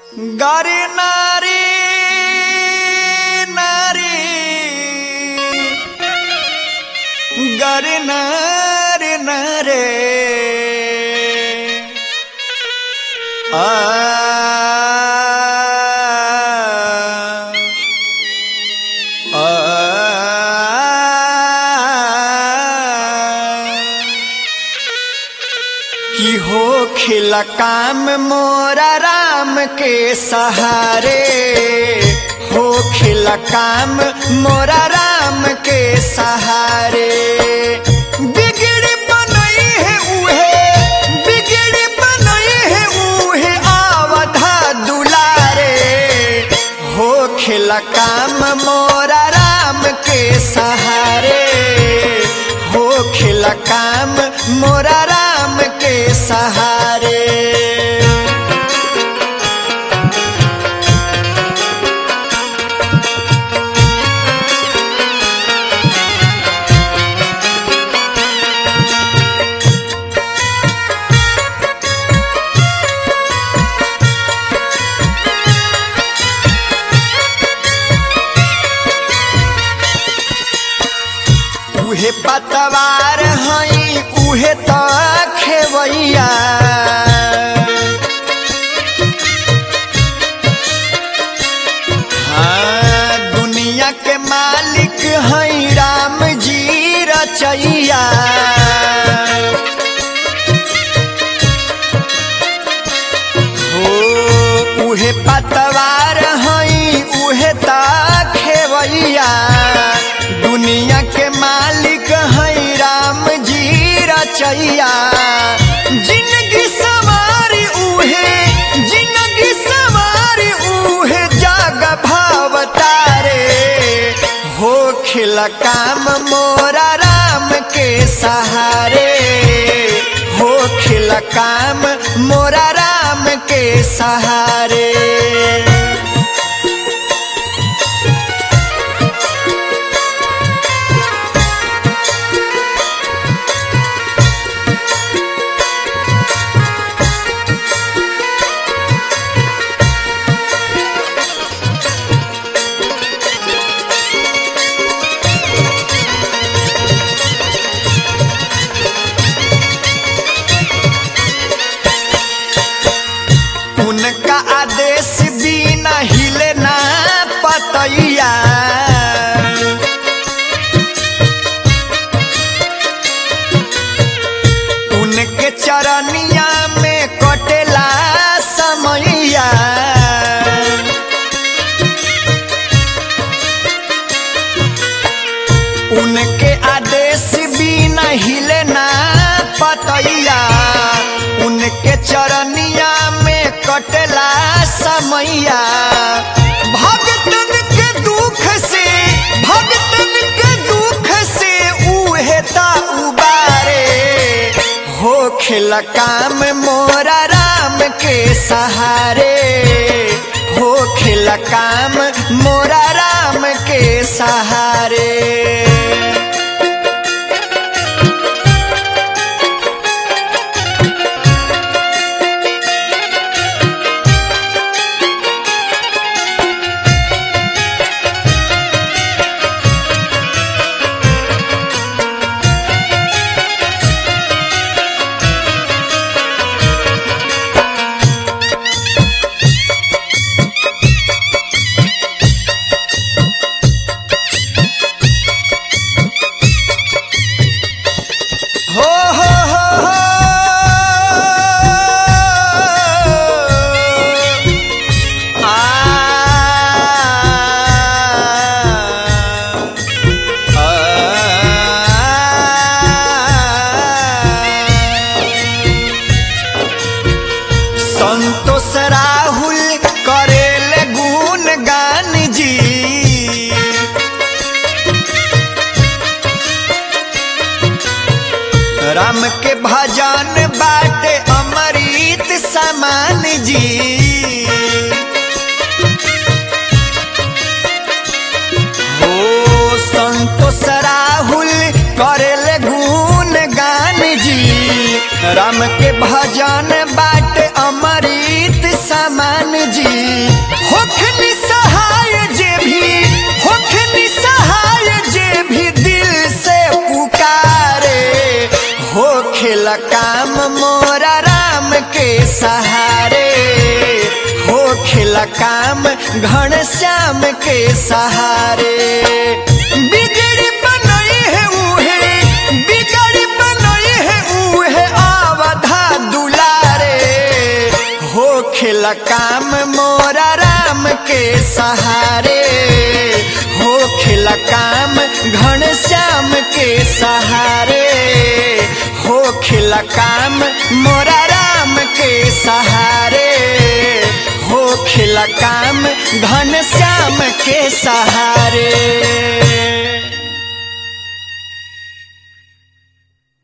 গারে নারী নারী গারে নারে নারে আ की हो खिला काम मोरा राम के सहारे हो खिला काम मोरा राम के सहारे बिगड़ बनई है उहे बिगड़ बनई है उहे आवधा दुलारे हो खिला काम मोरा राम के सहारे हो खिला काम मोरा राम के सहारे उहे पतवार हई उहे त खेवैया हाँ, दुनिया के मालिक हई राम जी रचैया हो उहे पतवार हई उहे त खेवैया दुनिया के मालिक हई राम जी रचैया जिंदगी सवारी उहे जिंदगी सवारी उहे जाग भाव तारे हो खिला काम मोरा राम के सहारे हो खिला काम मोरा राम के सहारे उनका आदेश बिना हिले ना पतैया उनके चरनिया में कटेला समैया उनके आदेश बिना हिले ना पतैया उनके चरनिया में कटला समैया भगतन के दुख से भगतन के दुख से उहे ता उबारे हो खिला काम मोरा राम के सहारे हो खिला काम मोरा राम के सहारे हो हो हो हो आ संतोष राहुल करेल गुण गान जी राम के भजन बाटे अमृत समान जी हो संतोष राहुल करेल गुण गान जी राम के भजन बाटे अमृत समान समान जी होखनी सहाय जे भी होखनी सहाय जे भी दिल से पुकारे हो खेला काम मोरा राम के सहारे हो खेला काम घन श्याम के सहारे बिगड़ी बनई है उहे बिगड़ी बनई है उहे आवधा दुलारे हो खेला काम मोरा राम के सहारे हो खेला काम घन श्याम के सहारे हो खेला काम मोरा राम के सहारे हो खेला काम घन श्याम के सहारे